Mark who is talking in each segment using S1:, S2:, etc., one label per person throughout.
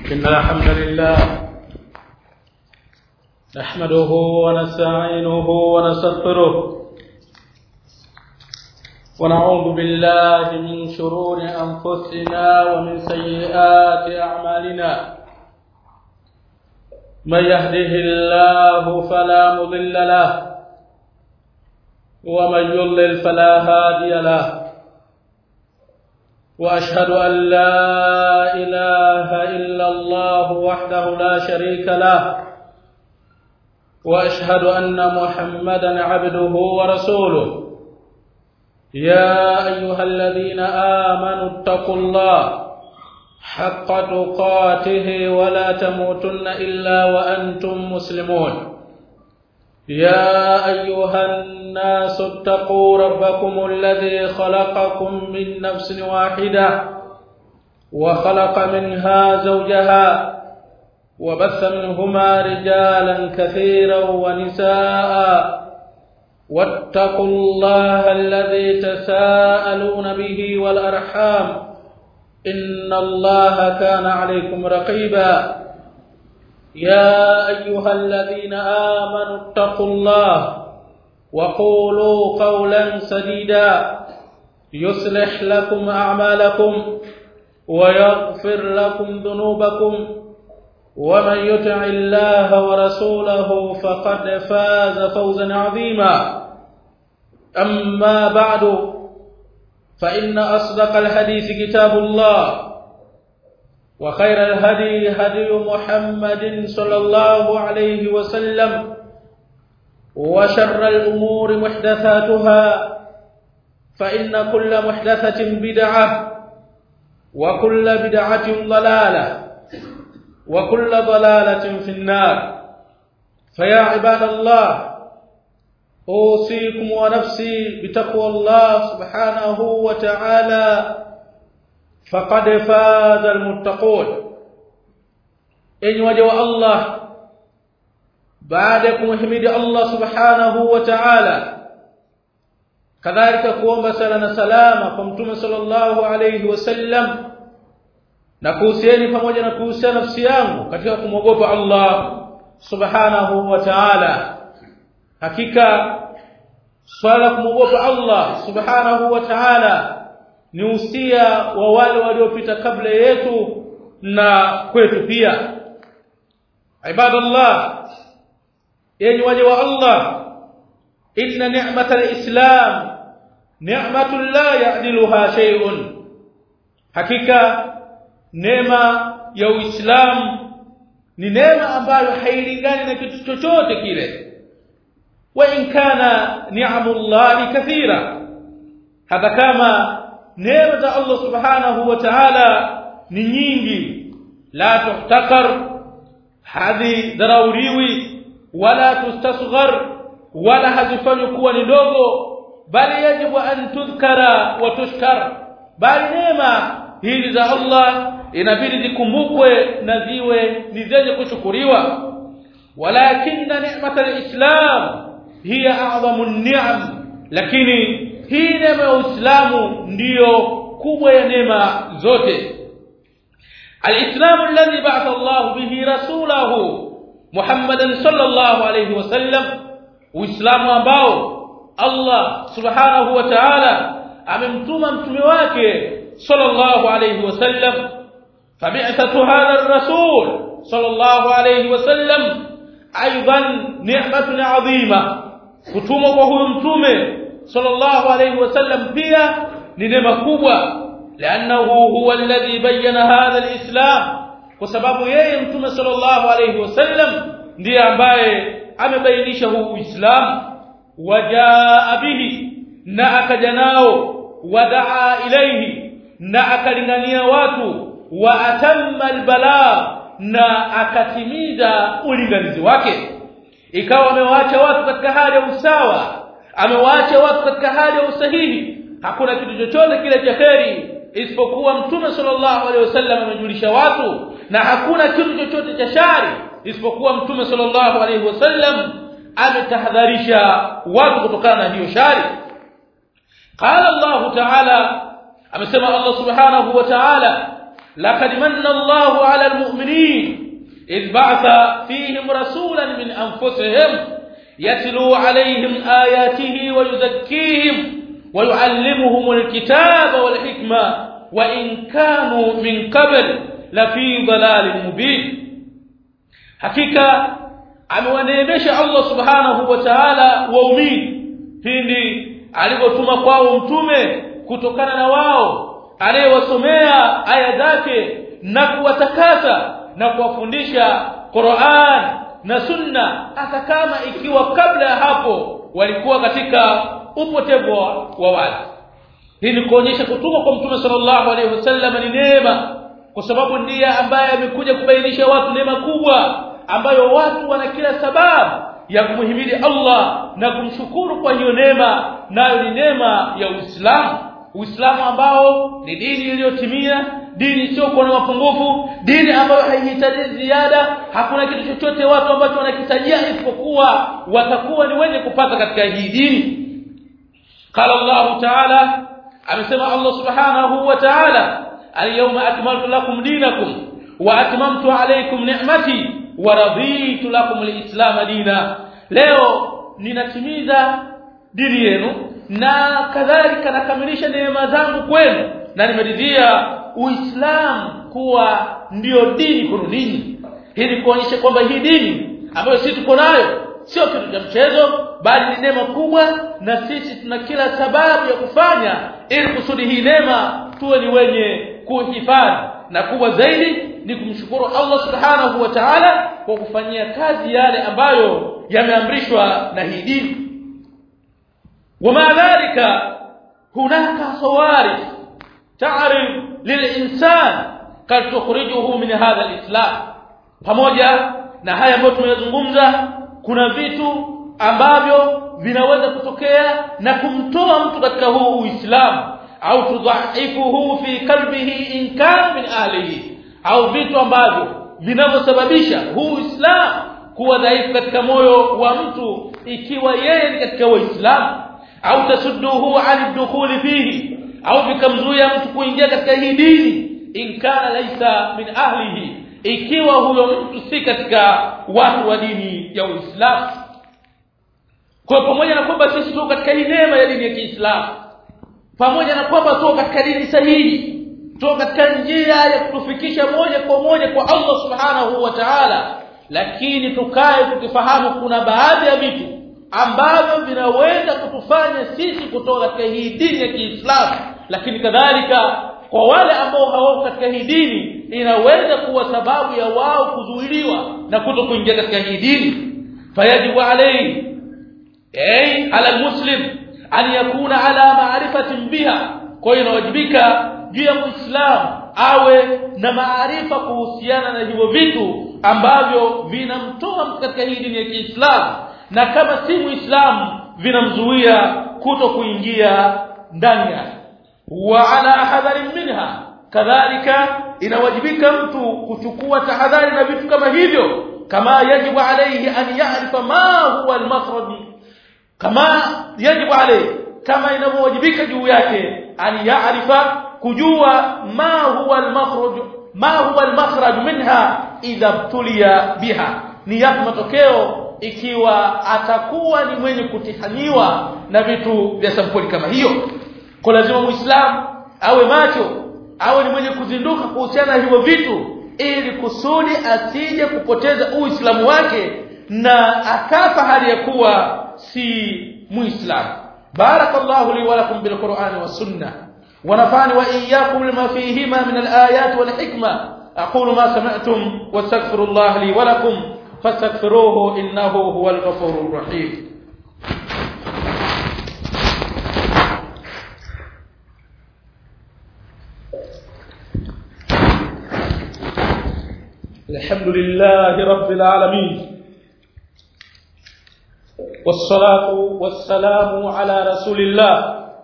S1: إن الحمد لله نحمده ونستعينه ونستغفره ونعوذ بالله من شرور أنفسنا ومن سيئات أعمالنا من يهده الله فلا مضل له ومن يضلل فلا هادي له واشهد ان لا اله الا الله وحده لا شريك له واشهد ان محمدا عبده ورسوله يا ايها الذين امنوا اتقوا الله حق تقاته ولا تموتن الا وانتم مسلمون يا ايها الناس اتقوا ربكم الذي خلقكم من نفس واحده وخلق منها زوجها وبث منهما رجالا كثيرا ونساء واتقوا الله الذي تساءلون به والارحام ان الله كان عليكم رقيبا يا ايها الذين امنوا اتقوا الله وقولوا قولا سديدا يصلح لكم اعمالكم ويغفر لكم ذنوبكم ومن يطع الله ورسوله فقد فاز فوزا عظيما اما بعد فان اصدق الحديث كتاب الله وخير الهدي هدي محمد صلى الله عليه وسلم وشر الأمور محدثاتها فإن كل محدثة بدعة وكل بدعة ضلالة وكل ضلالة في النار فيا عباد الله أوصيكم ونفسي بتقوى الله سبحانه وتعالى فقد فاز المتقون إن وجه الله baada ya kumhimidi Allah subhanahu wa ta'ala kadhalika kuomba sala na salama kwa mtume sallallahu alayhi wasallam na kuhusieni pamoja na kuhusiana nafsi yangu katika kumwogopa Allah subhanahu wa ta'ala hakika swala kumwogopa Allah subhanahu wa ta'ala ni usia wa wale waliopita kabla yetu na kwetu pia ibadallah yenye waja wa Allah inna ni'matal islam ni'matun la ya'diluha shay'un hakika neema ya uislamu ni neema ambayo hailingani na kitu chochote kile wa in kana ni'amullahi kathira hata kama neema za Allah subhanahu wa ta'ala ni nyingi la tuhtakar hadhi dharauriwi wala tustasghar wala hazifanywi kuwa ni ndogo bali yajibu an tudhkara wa tushkar bali neema hizi za Allah inabidi zikumbukwe na ziwe ni zenye kushukuriwa walakinna ni'mat al-islam hiya a'zamu an-ni'am lakini hii neema ya Uislamu ndiyo kubwa ya neema zote al-islam alladhi ba'atha Allah bihi rasulahu Muhammadan sallallahu alayhi wasallam Uislamu ambao Allah subhanahu wa ta'ala amemtuma mtume wake sallallahu alayhi wasallam fabi'athatu hadha ar-rasul sallallahu alayhi wasallam aidan ni'matun 'azima kutumwa kwa huyo mtume sallallahu alayhi wasallam pia ni neema kubwa لانه هو الذي بين هذا الاسلام kwa sababu yeye mtume sallallahu alayhi wasallam ndiye ambaye amebainisha huu uislamu wajaa bihi na akaja nao wadaa ilaihi na akalingania watu wa atamma albala na akatimiza ulinganizi wake ikawa amewaacha watu katika hali ya usawa amewaacha watu katika hali ya usahihi hakuna kitu chochote kile cha kheri isipokuwa mtume sallallahu alaihi wasallam amejulisha watu na hakuna kitu chochote cha shari isipokuwa mtume sallallahu alaihi wasallam ametahadharisha watu kutokana na hiyo shari qala Allah ta'ala amesema Allah subhanahu wa ta'ala laqad manna Allahu 'ala al-mu'minin idh ba'atha fihim rasulan min anfusihim yatlu 'alayhim ayatihi wa yuzakkihim wa yu'allimuhum al-kitaba wal hikma wa in kanu min qabl la fi dhalalin mubin hakika amewaneemesha Allah subhanahu wa ta'ala waumini pindi alipotuma kwao mtume kutokana na wao anayewasomea aya zake na kuwatakasa na kuwafundisha Qur'an na Sunna hata kama ikiwa kabla ya hapo walikuwa katika upotevu wa watu hii ni kuonyesha kutumwa kwa mtume sallallahu alaihi wasallam ni neema kwa sababu ndiye ambaye amekuja kubainisha watu neema kubwa ambayo watu wana kila sababu ya kumhimidi Allah na kumshukuru kwa hiyo neema nayo ni neema ya Uislamu Uislamu ambao ni dini iliyotimia dini isiyokuwa na mapungufu dini ambayo haihitaji ziada hakuna kitu chochote watu ambacho wanakitajia isipokuwa watakuwa ni wenye kupata katika hii dini qala Allah ta'ala amesema Allah subhanahu wa ta'ala al-yawma akmaltu lakum dinakum wa atmamtu alaykum ni'mati wa raditu lakum al-islam dina leo ninatimiza dini yenu na kadhalika nakamilisha neema zangu kwenu na nimeridhia uislamu kuwa ndiyo dini kwenu ninyi hii ni kuonyesha kwamba hii dini ambayo sisi tuko nayo sio kitu cha mchezo bali ni neema kubwa na sisi tuna kila sababu ya kufanya ili kusudi hii neema tuwe ni wenye kuhifadhi na kubwa zaidi ni kumshukuru Allah subhanahu wa ta'ala kwa kufanyia kazi yale ambayo yameamrishwa na hii dini وما ذلك هناك صوارف تعرف للإنسان قد تخرجه من هذا الإسلام pamoja na haya ambayo tumeyazungumza kuna vitu ambavyo vinaweza kutokea na kumtoa mtu katika huu Uislamu au tudhaifuhu fi qalbihi in kana min ahlihi au vitu ambavyo vinavyosababisha huu Uislamu kuwa dhaifu katika moyo wa mtu ikiwa yeye ni katika Waislamu au tasudduhu an dukhuli fihi au vikamzuia mtu kuingia katika hii dini in kana laisa min ahlihi ikiwa huyo mtu si katika watu wa dini ya Uislamu kwa pamoja na kwamba sisi tuko katika hii neema ya dini ya Kiislamu pamoja na kwamba tuko katika dini sahihi tuko katika njia ya kutufikisha moja kwa moja kwa Allah subhanahu wa ta'ala lakini tukae tukifahamu kuna baadhi ya vitu ambavyo vinaweza kutufanya sisi kutoka katika hii dini ya Kiislamu lakini kadhalika kwa wale ambao hawako katika hii dini inaweza kuwa sababu ya wao kuzuiliwa na kuto kuingia katika hii dini fayajibu alayhi ay ala muslim an yakuna ala ma'rifatin biha kwa hiyo inawajibika juu ya muislamu awe na maarifa kuhusiana na hivyo vitu ambavyo vinamtoa katika hii dini ya Kiislamu na kama si muislamu vinamzuia kuto kuingia ndani yake wa ala hadharin minha kadhalika inawajibika mtu kuchukua tahadhari na vitu kama hivyo kama yajibu alayhi an ya'rifa ma huwa al-makhraj kama yajibu alayhi kama inavyowajibika juu yake an ya'rifa kujua ma huwa al-makhraj ma huwa al-makhraj minha idha tuliya biha ni yapi matokeo ikiwa atakuwa ni mwenye kutihaniwa na vitu vya sampuli kama hiyo kwa lazima muislamu awe macho awe ni mwenye kuzinduka kuhusiana na hivyo vitu ili kusudi asije kupoteza uislamu wake na akafa hali ya kuwa si muislamu barakallahu li wa lakum bil qur'ani was sunnah ونفعني وإياكم لما فيهما من الآيات والحكمة أقول ما سمعتم واستغفر الله لي ولكم فاستغفروه إنه هو الغفور الرحيم الحمد لله رب العالمين والصلاة والسلام على رسول الله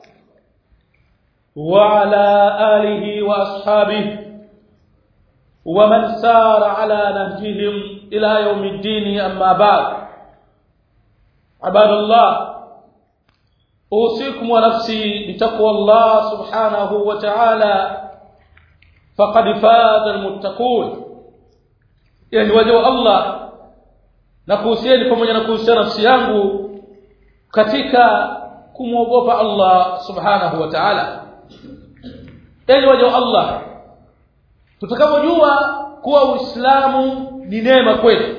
S1: وعلى آله وأصحابه ومن سار على نهجهم إلى يوم الدين أما بعد عباد الله أوصيكم ونفسي بتقوى الله سبحانه وتعالى faqad faza almuttaqun yani waja wa Allah na kuhusieni pamoja na kuhusiana nafsi yangu katika kumwogopa Allah subhanahu wa ta'ala yani waja wa Allah tutakapojua kuwa uislamu ni neema kwetu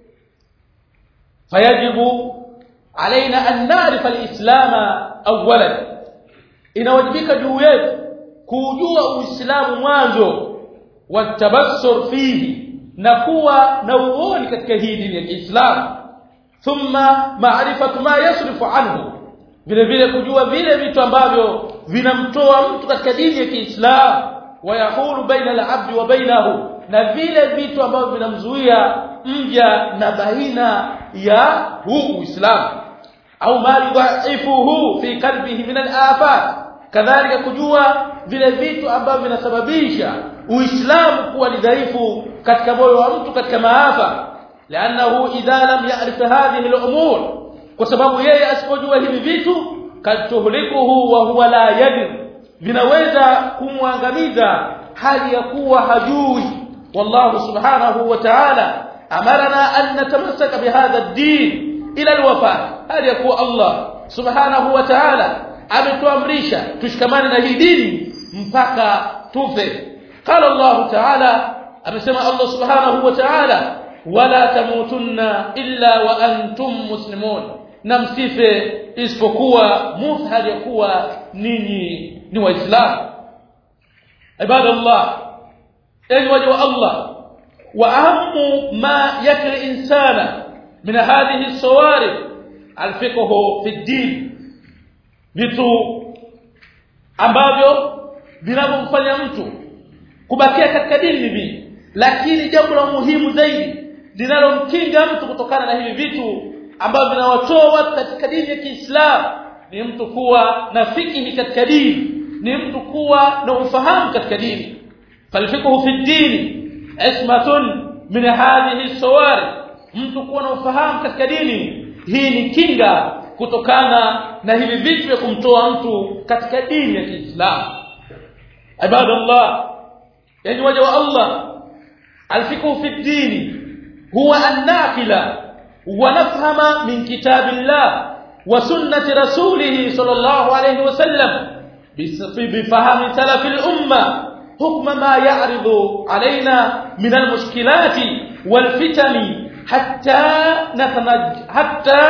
S1: fayajibu alaina an na'rifa al-islama awwalan inawajibika juu yetu kujua uislamu mwanzo watabassur fihi na kuwa na uoni katika hii dini ya Kiislamu thumma ma'rifatu ma yasrifu anhu vile vile kujua vile vitu ambavyo vinamtoa mtu katika dini ya Kiislamu wayahulu baina al-abdi wa bainahu na vile vitu ambavyo vinamzuia mja na baina ya huu Uislamu au ma yudhaifuhu fi qalbihi min al-afat kadhalika kujua vile vitu ambavyo vinasababisha uislamu kuwa ni dhaifu katika moyo wa mtu katika maafa لانه اذا لم يعرف هذه الامور kwa sababu yeye asipojua hivi vitu katuhlikuhu wa huwa la yadir vinaweza kumwangamiza hali ya kuwa hajui wallahu subhanahu wa ta'ala amarna an natamassaka bihadha ad-din ila al-wafat hali ya kuwa Allah subhanahu wa ta'ala ametuamrisha tushikamane na hii dini mpaka tufe قال الله تعالى amesema Allah subhanahu wa ta'ala wala tamutunna illa wa antum muslimun na msife isipokuwa muthali kuwa ninyi ni waislamu ibadallah enyi waja wa Allah wa ahamu ma yakri insana min hadhihi as-sawarif al-fiqhu fi ad-din vitu ambavyo vinavyomfanya mtu kubakia katika dini hivi lakini jambo la muhimu zaidi linalomkinga mtu kutokana na hivi vitu ambavyo vinawatoa watu katika dini ya Kiislamu ni mtu kuwa na fikihi katika dini ni mtu kuwa na ufahamu katika dini falfiqhu fi dini ismatun min hadhihi sawari mtu kuwa na ufahamu katika dini hii ni kinga kutokana na hivi vitu vya kumtoa mtu katika dini ya Kiislamu ibadallah yani waja wa Allah alfiqhu fi dini huwa an-naqila wa nafhama min kitabillah wa sunnati rasulih sallallahu alayhi wa sallam بفهم سلف الأمة حكم ما يعرض علينا من المشكلات والفتن حتى نتنج حتى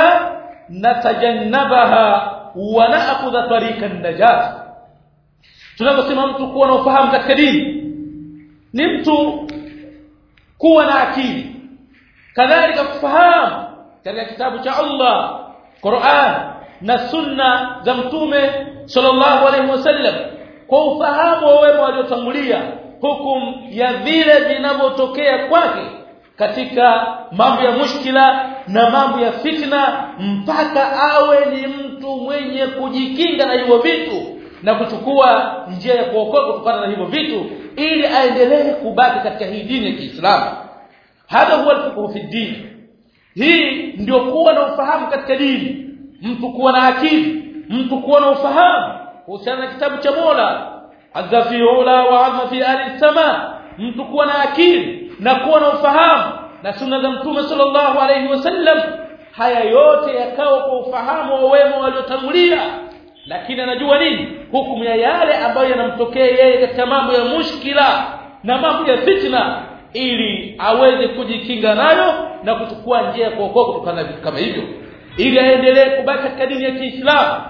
S1: نتجنبها ونأخذ طريق النجاة tunaposema mtu kuwa na ufahamu katika dini ni mtu kuwa na akili kadhalika kufahamu katika kitabu cha Allah Qur'an na sunna za mtume sallallahu alaihi wasallam kwa ufahamu wa wema waliotangulia hukum ya vile vinavyotokea kwake katika mambo ya mushkila na mambo ya fitna mpaka awe ni mtu mwenye kujikinga na hivyo vitu na kuchukua njia ya kuokoka kutokana na hivyo vitu ili aendelee kubaki katika hii dini ya Kiislamu hadha huwa al-fiqh fi din hii ndio kuwa na ufahamu katika dini mtu kuwa na akili mtu kuwa na ufahamu kuhusiana na kitabu cha Mola azza fi ula wa azza fi ali sama mtu kuwa na akili na kuwa na ufahamu na sunna za mtume sallallahu alayhi wasallam haya yote yakawa kwa ufahamu wa wema waliotangulia lakini anajua nini hukumu ya yale ambayo yanamtokea yeye katika mambo ya mushkila na mambo ya fitna ili aweze kujikinga nayo na kuchukua njia ya kuokoka kutokana na vitu kama hivyo ili aendelee kubaki katika dini ya Kiislamu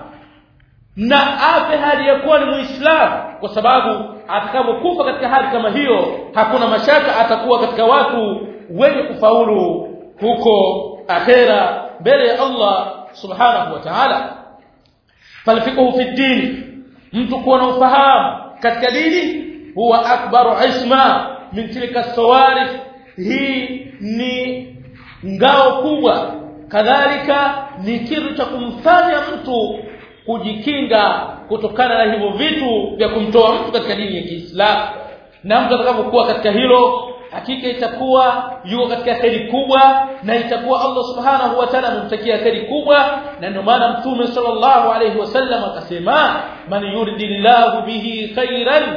S1: na afe hali ya kuwa ni Muislamu kwa sababu atakapokufa katika hali kama hiyo hakuna mashaka atakuwa katika watu wenye kufaulu huko akhera mbele ya Allah subhanahu wa ta'ala falfiqhu fi dini mtu kuwa na ufahamu katika dini huwa akbaru isma min tilka sawarif hii ni ngao kubwa kadhalika ni kitu cha kumfanya mtu kujikinga kutokana na hivyo vitu vya kumtoa mtu katika dini ya Kiislamu na mtu atakapokuwa katika hilo hakika itakuwa yuko katika kheri kubwa na itakuwa Allah subhanahu wa ta'ala amemtakia kheri kubwa na ndio maana mtume sallallahu alayhi wasallam akasema man yuridillahu bihi khairan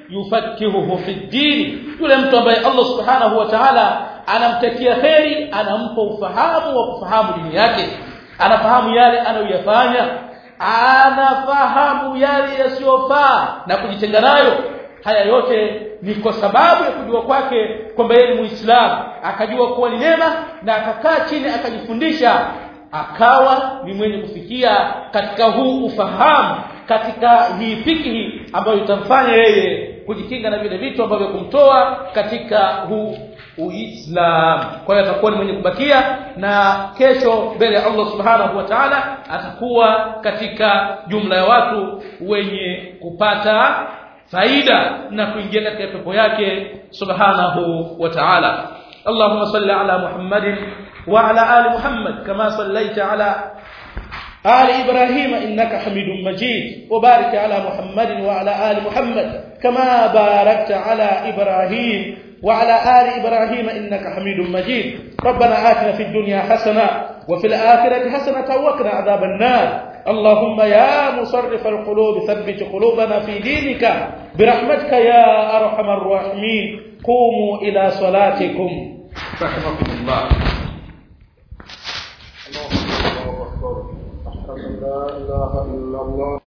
S1: yufakihuhu fi din yule mtu ambaye Allah subhanahu wa ta'ala anamtakia kheri anampa ufahamu wa kufahamu dini yake anafahamu yale anayoyafanya anafahamu yale yasiyofaa na kujitenga nayo haya yote ni kwa sababu ya kujua kwake kwamba yeye ni muislamu akajua kuwa ni neema na akakaa chini akajifundisha akawa ni mwenye kufikia katika huu ufahamu katika hii fikihi ambayo itamfanya yeye kujikinga na vile vitu ambavyo kumtoa katika huu uislamu kwa hiyo atakuwa ni mwenye kubakia na kesho mbele ya Allah subhanahu wa ta'ala atakuwa katika jumla ya watu wenye kupata faida na kuingia katika pepo yake subhanahu wa ta'ala اللهم صل على محمد وعلى آل محمد كما صليت على آل إبراهيم إنك حميد مجيد وبارك على محمد وعلى آل محمد كما باركت على إبراهيم وعلى آل إبراهيم إنك حميد مجيد ربنا آتنا في الدنيا حسنة وفي الآخرة حسنة وقنا عذاب النار اللهم يا مصرف القلوب ثبت قلوبنا في دينك برحمتك يا أرحم الراحمين قوموا إلى صلاتكم رحمكم الله
S2: الله أكبر أشهد أن لا إله إلا الله